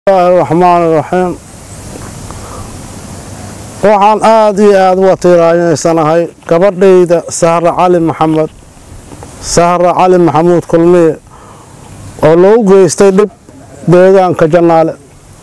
bismillaahi raxmaani raxiim waxaan aada iyo aada uga tiiraanyeysanahay gabadhayda sahra cali maxamed sahra cali maxamuud kulmiye oo loogu geystay dhib deegaanka jannaale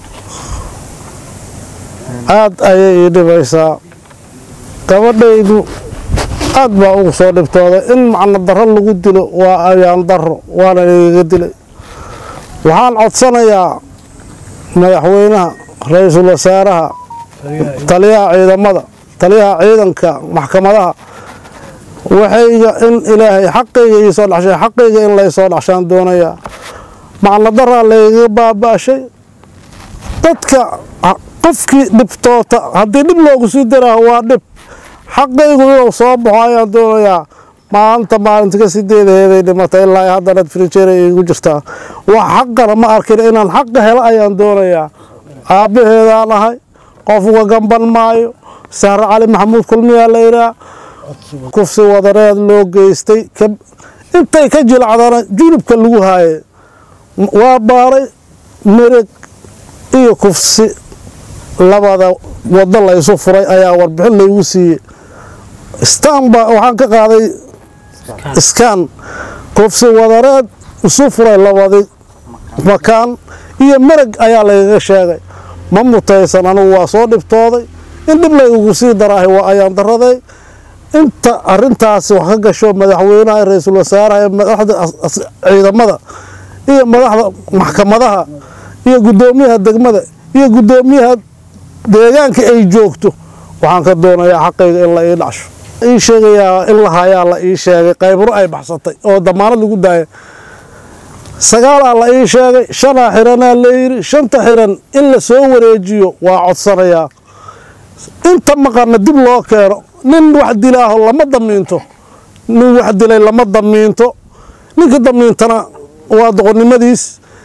aada ayay ii dhibaysaa gabadhaydu aad baa ugu soo dhibtooday in macno darro lagu dilo waa ayaan darro waana igaga dilay waxaan codsanayaa madaxweynaha ra-iisul wasaaraha taliyaha ciidamada taliyaha ciidanka maxkamadaha waxayga in ilaahay xaqayga ii soo dhashay xaqayga in lay soo dhashaan doonayaa macno daraa laygaga baaba-shay dadka qofkii dhibtoota haddii dhib loogu sii daraaho waa dhib xaqaygu inuu soo baxo ayaan doonayaa maalinta maalinta ka sideedaheeday dhimatay ilaa haddana frijeer igu jirtaa wax xaqana ma arkin inaan xaqa helo ayaan doonayaa aabbaheedaan ahay qof uga gamban maayo sahre cali maxamuud kulmiyaa la yidhaah kufsi wadareed loo geystay intay ka jilacdana junubka lagu haaye waa baaray mereg iyo kufsi labada wado laysu furay ayaa warbixin laygu siiyey stanba waxaan ka qaaday iskaan kufsi wadareed isu furay labadii makaan iyo mereg ayaa laygaga sheegay ma mutaysan anugu waa soo dhibtooday in dhib laygugu sii daraahay waa ayaan daraday inta arintaasi wax ka gasho madaxweynaha ra-iisul wasaaraha ee madaxda ciidamada iyo madaxda maxkamadaha iyo guddoomiyaha degmada iyo guddoomiyaha deegaanka ay joogto waxaan ka doonayaa xaqayga in la ii dhacsho ii sheegayaa in la hayaa la ii sheegay qaybro ay baxsatay oo damaanad lagu daaya sagaalaa la ii sheegay shanaa xiranaa la yidhi shanta xiran in la soo wareejiyo waa codsanayaa inta maqana dib loo keeno nin wax dilaaho lama damiinto nin wax dilay lama damiinto ninka damiintana waa doqonnimadiis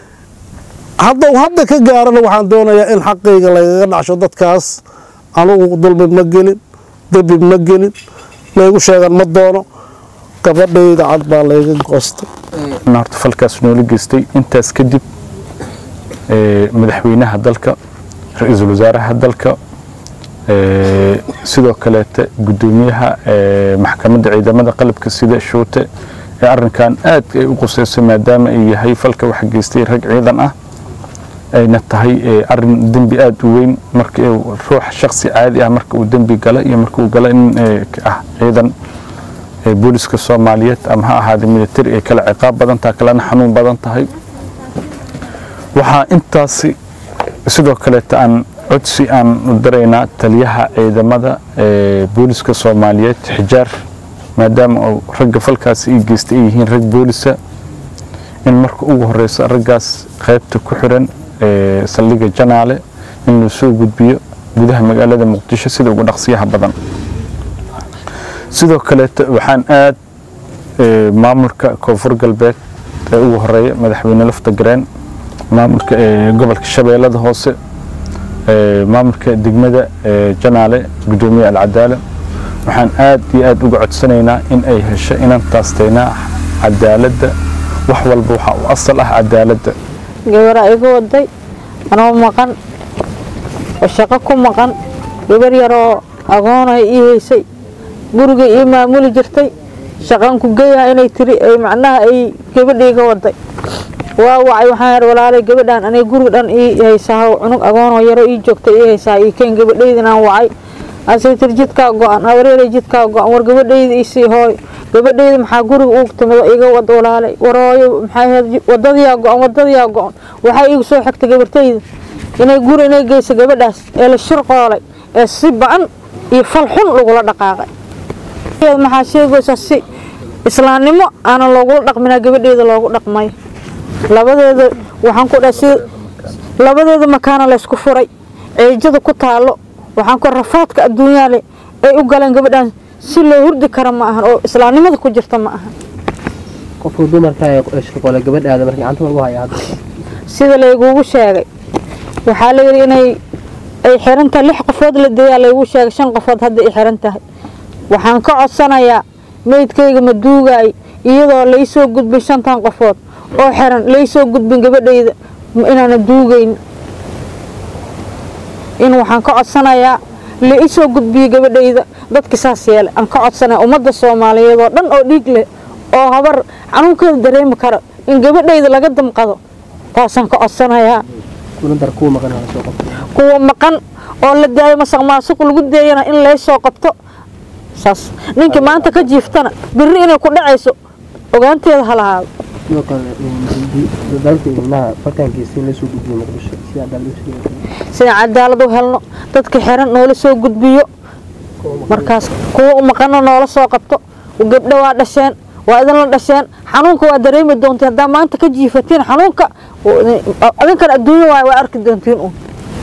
haddau hadda ka gaarana waxaan doonayaa in xaqayga laygaga dhacsho dadkaas anugu dulmi ma gelin debi ma gelin laygu sheegan ma doono gabadhayda cad baa layga goostay horta falkaas noola geystay intaas kadib madaxweynaha dalka ra-iisul wasaaraha dalka sidoo kaleeta guddoomiyaha maxkamadda ciidamada qalabka sida shuute ee arinkan aad ay u quseyso maadaama ay yahay falka wax geystay rag ciidan ah ayna tahay arin dembi aada u weyn marka ruux shaksi caadi ah marka uu dembi gala iyo marka uu gala in ah ciidan booliska soomaaliyeed ama ha ahaada militari ay kala ciqaab badan tahay kalena xanuun badan tahay waxaa intaasi sidoo kaleeta aan codsi aan u daraynaa taliyaha ciidamada booliska soomaaliyeed xijaar maadaama uu ragga falkaasi ii geystay ay yihiin rag boolisa in marka ugu horeysa raggaas qaybta ku xiran saldhiga janaale in loo soo gudbiyo gudaha magaalada muqdisho sida ugu dhaqsiyaha badan sidoo kaleeta waxaan aad maamulka koonfur galbeed ee ugu horeeya madaxweyne lafta gareen maamulka gobolka shabeellada hoose maamulka degmada janaale guddoomiye alcadaala waxaan aad iyo aad uga codsanaynaa in ay hesho inaan taasteynaa cadaaladda wax walba waxaa u asal ah cadaaladda gabaraa iga waday anoo maqan oo shaqo ku maqan gabar yaroo agoonay ii haysay guriga ii maamuli jirtay shaqan ku geeyaha inay tiri ay macnaha ay gabadha iga waday waa wacay waxaan yar walaalay gabadhaan anay guriga dhan ii haysaa cunug agoonoo yaro ii joogta ii haysaa ii keen gabadhaydin aan wacay asay tiri jidkaa go-an awareelay jidkaa go-an war gabadhayda isii hooy gabadhayda maxaa guriga ugu timido iga wad walaalay warooyo maxaa wadadiyaa go-an wadadiyaa go-an waxaa iigu soo xigtay gabartayda inay guri inay geysa gabadhaas ee la shirqoolay ee si ba-an iyo fal xun lagula dhaqaaqay maxaa sheegaysaa si islaamnimo aanan loogula dhaqminaa gabadheeda loogu dhaqmay labadeeda waxaan ku dhahay si labadeeda makaana laysku furay ceejada ku taalo waxaan ku rafaadka adduunyaale ay u galeen gabadhaan si loo hurdi kara ma ahan oo islaamnimada ku jirta ma ahan qofka dumarka ee shirqoole gabadhaada markii gacanta lagu haya hadda sida laygugu sheegay waxaa la yidhi inay ay xiran tahay lix qofood la deeyaa laygu sheegay shan qofood hadda ay xiran tahay waxaan ka codsanayaa meydkayga ma duugaay iyadoo laysoo gudbin shantan qofood oo xiran laysoo gudbin gabadhayda inaana duugayn in waxaan ka codsanayaa la ii soo gudbiyo gabadhayda dadka saas yeele aan ka codsanaya ummadda soomaaliyeed oo dhan oo dhiig leh oo habar xanuunkeeda dareemi kara in gabadhayda laga damqado taasaan ka codsanayaa kulantar kuwa maqan hala soo qabto kuwa maqan oo la daayo masaq maasuq lagu deeyana in lay soo qabto saas ninkii maanta ka jiiftana birri inay ku dhacayso ogaanteeda ha lahaado sidoo kale dalka ilmaha falkaankiisa in lasoo gudbiyo muqdisho si cadaalad u sheegay sidaan cadaalad u helno dadka xiran noola soo gudbiyo markaas kuwa u maqano noola soo qabto gabdho waa dhasheen waa idinla dhasheen xanuunka waa dareemi doontiin haddaa maanta ka jiifatiin xanuunka idinkan adduunya waay waa arki doontiin un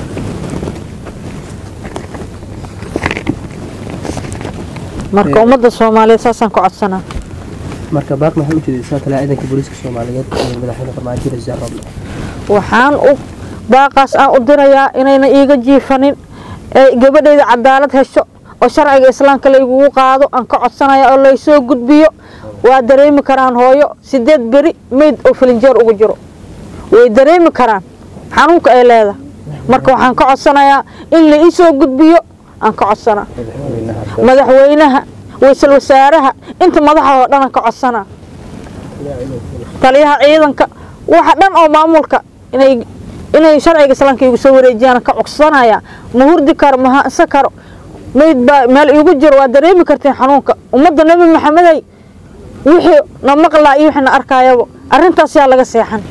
marka ummadda soomaaliyeed saasaan ka codsanaa marka baaq maxay u jeedaysaa talaa ciidanka booliiska soomaaliyeed ee madaxweyne farmaajo rasiid roble waxaan u baaqaas aan u dirayaa inayna iiga jiifanin ee gabadhayda cadaalad hesho oo sharciga islaamka laygugu qaado aan ka codsanaya oo laysoo gudbiyo waa dareemi karaan hooyo sideed beri meyd oo filinjeer ugu jiro way dareemi karaan xanuunka ay leedahay marka waxaan ka codsanayaa in la ii soo gudbiyo aan ka codsanaa madaxweynaha waysal wasaaraha inta madaxa oo dhan aan ka codsanaa taliyaha ciidanka waxa dhan oo maamulka inay inay sharciga islaamka igu soo wareejiyaan ka codsanaya ma hurdi karo ma hansa karo mayd baa meel iigu jiro waa dareemi kartiin xanuunka ummadda nebi maxamedey wixii na maqlaa iyo wixii na arkaayaba arrintaas yaa laga seexan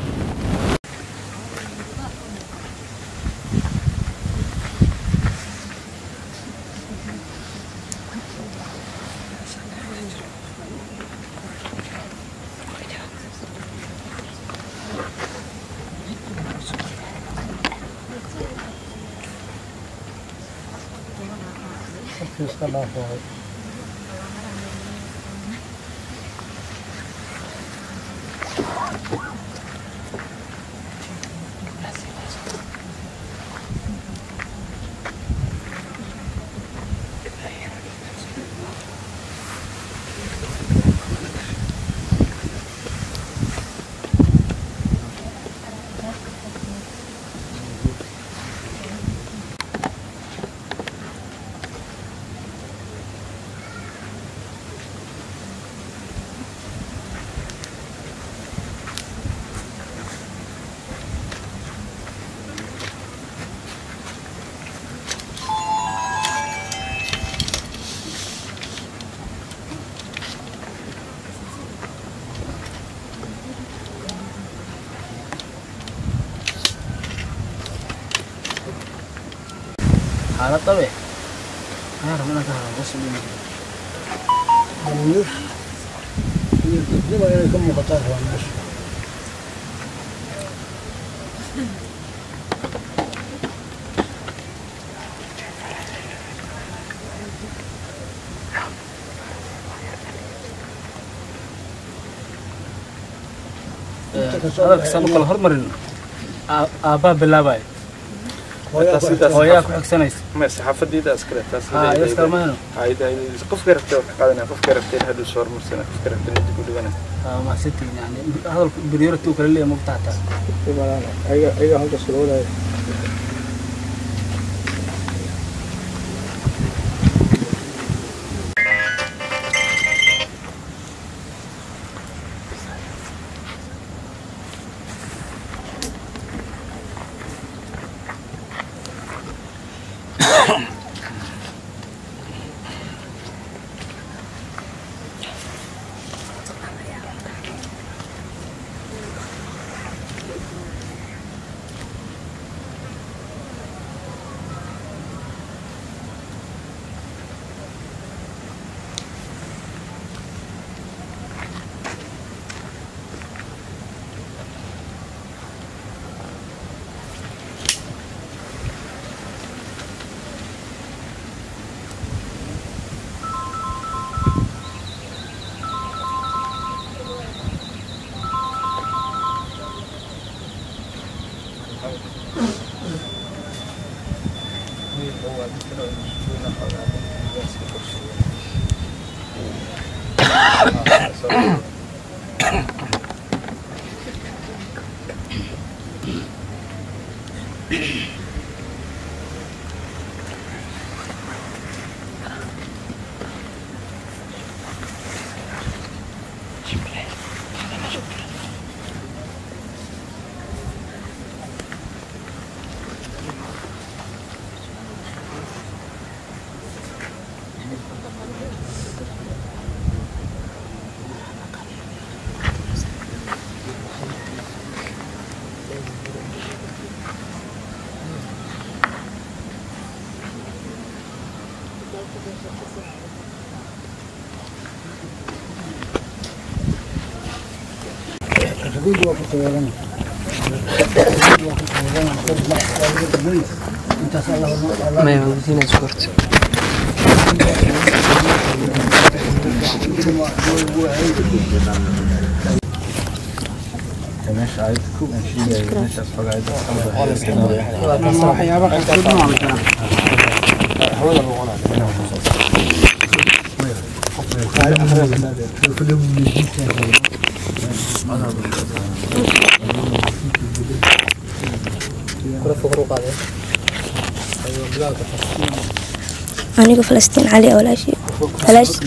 xaalad dhabe ayaan rabaa inaan ka hadlo hoos u dhigi hadalkasaan u kala hormarin aabbaa bilaabaya hooyaa ku xigsanaysa ما saxaafadiida askale taas haa iyo iskalmahano qofka rabta wax ka qaadanaya qofka rabta haduu soo hormarsana qofka rabta inta ku dhigana mahadsantiin yani hadalku priority uu kala leeyahay mogta hataa ayaga halkaas loo wadaayo maya waan gudiinaa sukorta aniga falastiin cali walaashi walaashi